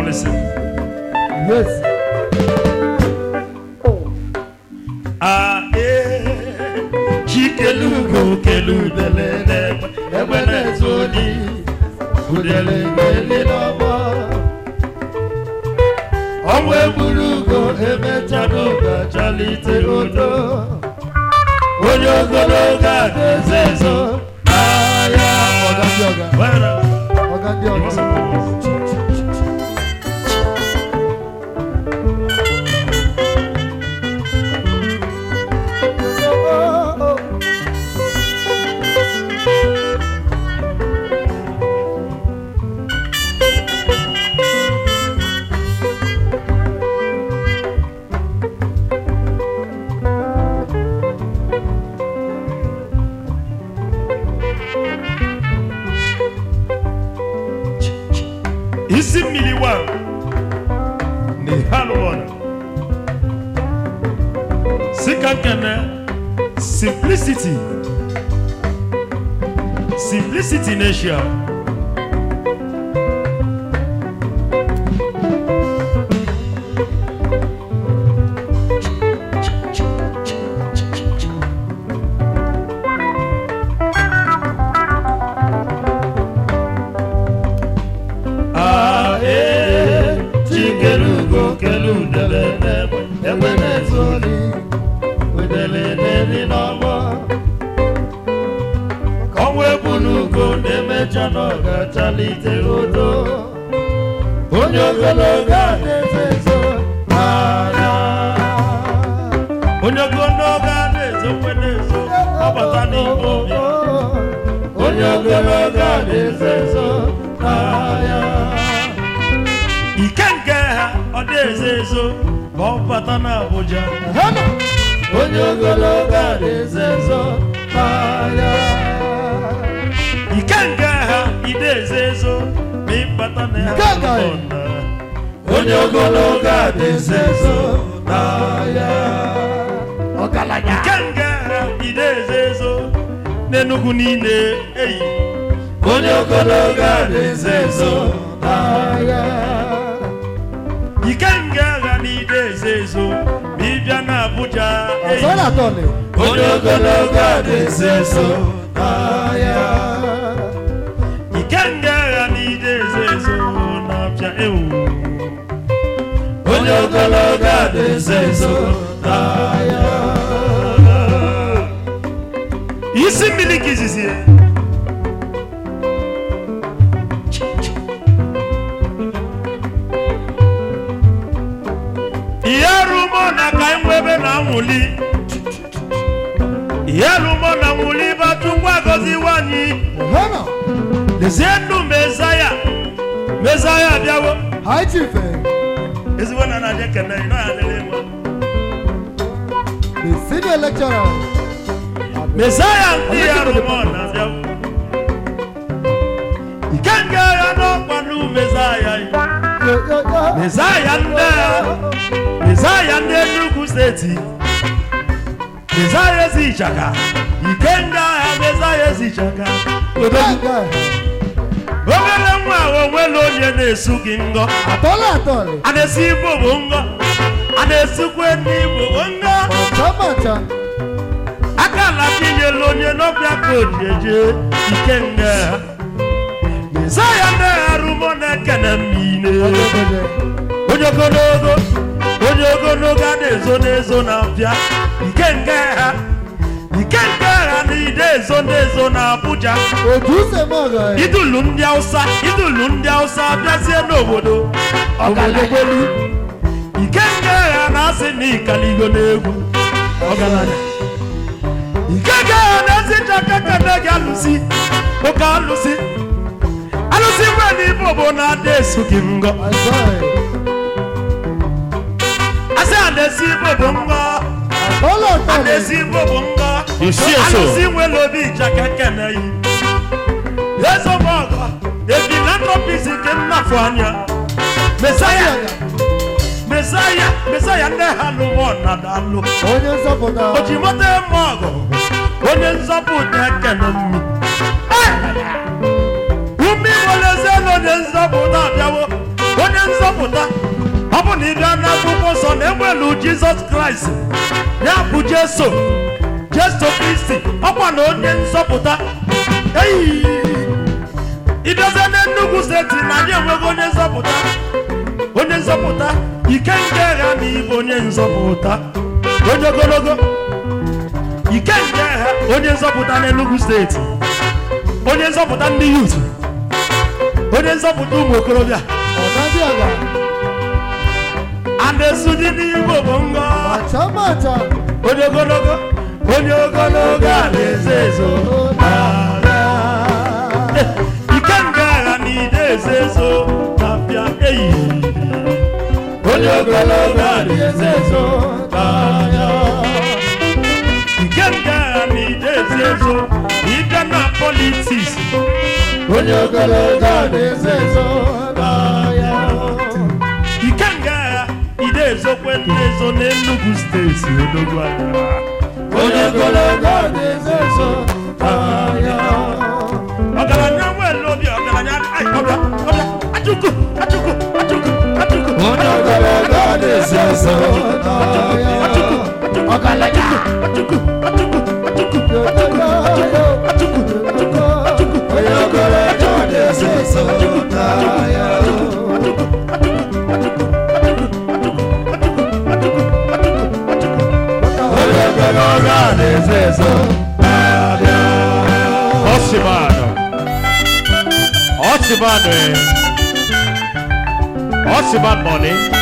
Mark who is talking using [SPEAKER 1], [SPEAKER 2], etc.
[SPEAKER 1] alụsị
[SPEAKER 2] Yes.
[SPEAKER 1] a ee chikelugo keludele n'egbe egbe na-ezu odi udele ga-eli n'ọgbọ ọnwa egburu ugo emechana ụga chalite udo onye ogologo a ga-ezo ezo n'ahịa
[SPEAKER 2] Ọga ndị ọga.
[SPEAKER 1] Bueno,
[SPEAKER 2] Ọga ndị
[SPEAKER 1] you
[SPEAKER 2] ọga.
[SPEAKER 1] want some more? isi mmiri wa na halụọn sika nkene simplicity simplicity n'eshia ae chikelugo keludele n'egbe egbe na-ezu ori wedele n'eri n'ọgbọ ka ọnwa ebunugo na-emecha na ọ ga-achalite udo onye ogologo a na-ezo ezo n'anya onye ogologo a na-ezo kwe na-ezo ọbata n'ime ọbịa onye ogologo a na-ezo ezo n'anya ike nke ha ọ na-ezo ezo ma ọ bata n'Abuja
[SPEAKER 2] Hama.
[SPEAKER 1] onye ogologo a na-ezo ezo n'anya ike nke ha ị na-ezo ezo ma ịbata na ya
[SPEAKER 2] Nke nke anyị.
[SPEAKER 1] onye ogologo a na-ezo ezo n'anya
[SPEAKER 2] Ọgaranya.
[SPEAKER 1] ike nke ha ị na-ezo ezo n'Enugu niile eyi onye ogologo a na-ezo ezo n'anya ike nga agha n'ide ezo ezo ma ị bịa n'Abuja eyi
[SPEAKER 2] Ọzọ na-atọ ni.
[SPEAKER 1] onye ogologo a na-ezo ezo n'ahịa ike nga agha n'ide ezo ezo na-abịa ewu onye ogologo a na-ezo ezo n'ahịa isi mmiri ka izizi ya ihe rụmọ na ka enwebe na nwuli ihe rụmọ na nwuli batukwa gọziwa anyị
[SPEAKER 2] Hama.
[SPEAKER 1] lezie ndụ mezaya mezaya bịawo
[SPEAKER 2] High chief. eh,
[SPEAKER 1] ezigbo na na ekene ị naghị adịrị mma
[SPEAKER 2] The senior lecturer.
[SPEAKER 1] mezaya ndị ya rụmọ na bịawo ike nga ya n'ọkwa nụ mezaya
[SPEAKER 2] Yo, yo, yo.
[SPEAKER 1] mezaya ndị mezaya ndị Enugu steeti mezaya ezi ịchaka ike nga ya mezaya ezi ịchaka
[SPEAKER 2] Ọgaranya.
[SPEAKER 1] obere nwa ahụ onwela onye na-esu gị ngọ
[SPEAKER 2] Atọla atọli.
[SPEAKER 1] a na-esi igbo bụ ngọ a na-esikwe ndị igbo bụ ngọ
[SPEAKER 2] Macha macha.
[SPEAKER 1] aka na tinyela onye n'ọbịa ka o ji eje ike nga mezaya ndị arụmọ na-ekene mmine
[SPEAKER 2] Ọgọdọdọ.
[SPEAKER 1] onye ogologo onye ogologo a na-ezo n'ezo na-abịa ike nke ha ike nke ha na ide ezo n'ezo na Abuja
[SPEAKER 2] Otu use m ọgọ ya.
[SPEAKER 1] idulu ndị Hausa idulu ndị Hausa bịazie n'obodo obodo gbelu ike nke ha na-asị na ịkaligo n'egwu ọgaranya ike nke ha na-esi chaka kene gị alụsị oke alụsị alụsị nwe n'ime obodo na-ada esu gị ngọ
[SPEAKER 2] Azọ ya.
[SPEAKER 1] asị a na-esi igbo bụ ngọ
[SPEAKER 2] Atọla
[SPEAKER 1] a
[SPEAKER 2] atọli.
[SPEAKER 1] na-esi igbo bụ ngọ
[SPEAKER 3] You see it so?
[SPEAKER 1] alụsị nwere obi ịchaka kene yi ezomọgọ ebi na ntọpisi nke nnafọ anya mesaya mesaya mesaya ndị ha lụmọ na dalụ
[SPEAKER 2] Onye nzọpụta.
[SPEAKER 1] ojimoto eme ọgụ onye nzọpụta ekene mmi ume igboleze na onye nzọpụta abịawo onye nzọpụta nzọpụta ọ bụ na ị bịa n'akwụkwọ nsọ na enwelu jizọs kraịst ya bụ jeso jeso kristi ọkwa na onye nzọpụta eyi ịbịazie n'enugwu steeti na anyị enweghị onye nzọpụta onye nzọpụta ike nke agha na ịbụ onye nzọpụta onye ogologo ike nke agha onye nzọpụta n'enugwu steeti onye nzọpụta ndị yut onye nzọpụta ụmụ okorobịa
[SPEAKER 2] Ọ̀nàdíàgà.
[SPEAKER 1] a na-esu dị n'igbo bụ ngọ
[SPEAKER 2] Màchá màchá.
[SPEAKER 1] onye ogologo onye ogologo a na-ezo ezo ike nga agha na ide ezo ezo na-abịa eyi onye ogologo a na-ezo ezo na-abịa ike nga agha na ide ezo ezo ịbịa na politiks onye ogologo a na-ezo ezo na-abịa ike nga agha ide ezokwe ndị ezo n'enugwu steeti odogwu anya onye ogologo a na-ezo ezo na-abịa ọgaranya nwere obi ọgaranya ai, ọbịa ọbịa achụkwu achụkwu achụkwu achụkwu onye ogologo a na-ezo ezo achụkwu ọgaranya achụkwu achụkwu achụkwu achụkwu achụkwu achụkwu achụkwu onye ogologo a na-ezo ezo onye ogologo a na-ezo ezo na-abịa Ọchịmanụ Ọchịmanụ Ọchịmanụ money